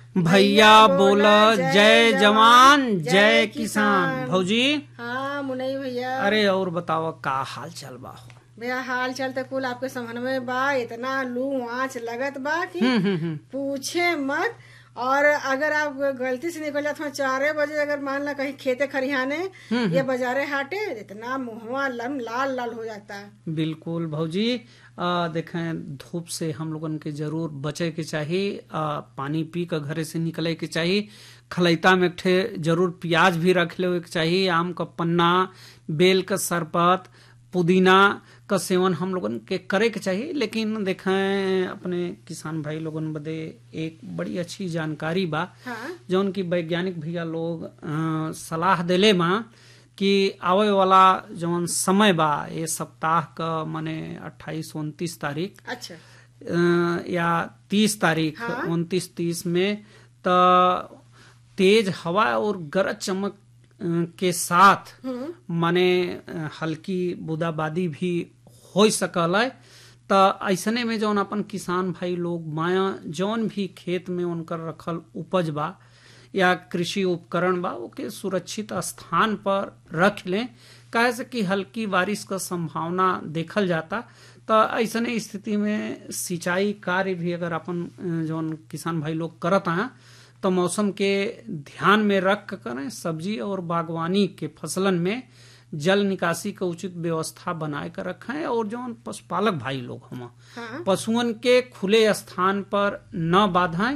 भैया बोला जय जवान जय किसान भौजी हाँ मुनई भैया अरे और बताओ का हाल चाल बा हो भैया हाल चाल तो कुल आपके समझ में बा इतना लू आँच लगत बा कि हम्म, हम्म, हम्म। पूछे मत और अगर आप गलती से निकल जाते हो चारे बजे अगर मान ला कहीं खेते खरिहाने या बाजारे हाटे इतना मुहवा लम लाल लाल हो जाता है बिल्कुल भौजी आ, देखें धूप से हम लोगन के जरूर बचे के चाहिए आ, पानी पी कर घरे से निकले के चाहिए खलैता में एक ठे जरूर प्याज भी रख ले के चाहिए आम का पन्ना बेल का शरबत पुदीना का सेवन हम लोगन के करे के चाहिए लेकिन देखें अपने किसान भाई लोगन बदे एक बड़ी अच्छी जानकारी बा हाँ जौन की वैज्ञानिक भैया लोग अ, सलाह देले बा कि आवे वाला जौन समय बा ये सप्ताह का माने अट्ठाईस उनतीस तारीख अच्छा अ, या तीस तारीख उनतीस तीस में त तेज हवा और गरज चमक अ, के साथ माने अ, हल्की बूंदाबादी भी हो सकल है त ऐसने में जौन अपन किसान भाई लोग माया जौन भी खेत में उनकर रखल उपज बा या कृषि उपकरण बा ओके सुरक्षित स्थान पर रख लें काहे से कि हल्की बारिश का संभावना देखल जाता तो ऐसने स्थिति में सिंचाई कार्य भी अगर अपन अ, जौन किसान भाई लोग करत हैं तो मौसम के ध्यान में रख कर करें सब्जी और बागवानी के फसलन में जल निकासी का उचित व्यवस्था बनाए कर रखें और जौन पशुपालक भाई लोग हम हाँ पशुओं के खुले स्थान पर न बाधाएं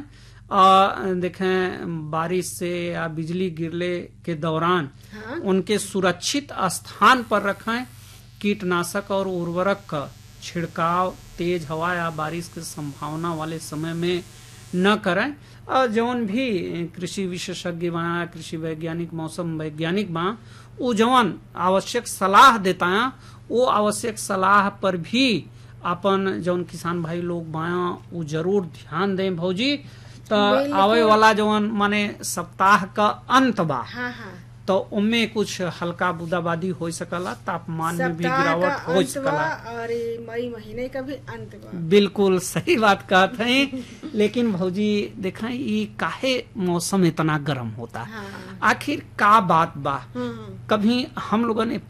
आ, देखें बारिश से या बिजली गिरले के दौरान हाँ उनके सुरक्षित स्थान पर रखें कीटनाशक और उर्वरक का छिड़काव तेज हवा या बारिश की संभावना वाले समय में न करें और जौन भी कृषि विशेषज्ञ बा कृषि वैज्ञानिक मौसम वैज्ञानिक बा वो जौन आवश्यक सलाह देता है वो आवश्यक सलाह पर भी अपन जौन किसान भाई लोग बाया वो जरूर ध्यान दें भौजी तो बिल्कुल। आवे वाला जौन माने सप्ताह का अंत बा हाँ हाँ तो उनमें कुछ हल्का बूंदाबादी हो सकला तापमान में भी सप्ताह का गिरावट हो अंत सकला बा और ये मई महीने का भी अंत बा बिल्कुल सही बात कहते हैं लेकिन भौजी देखें ये काहे मौसम इतना गर्म होता हाँ आखिर का बात बा हम्म कभी हम लोगों ने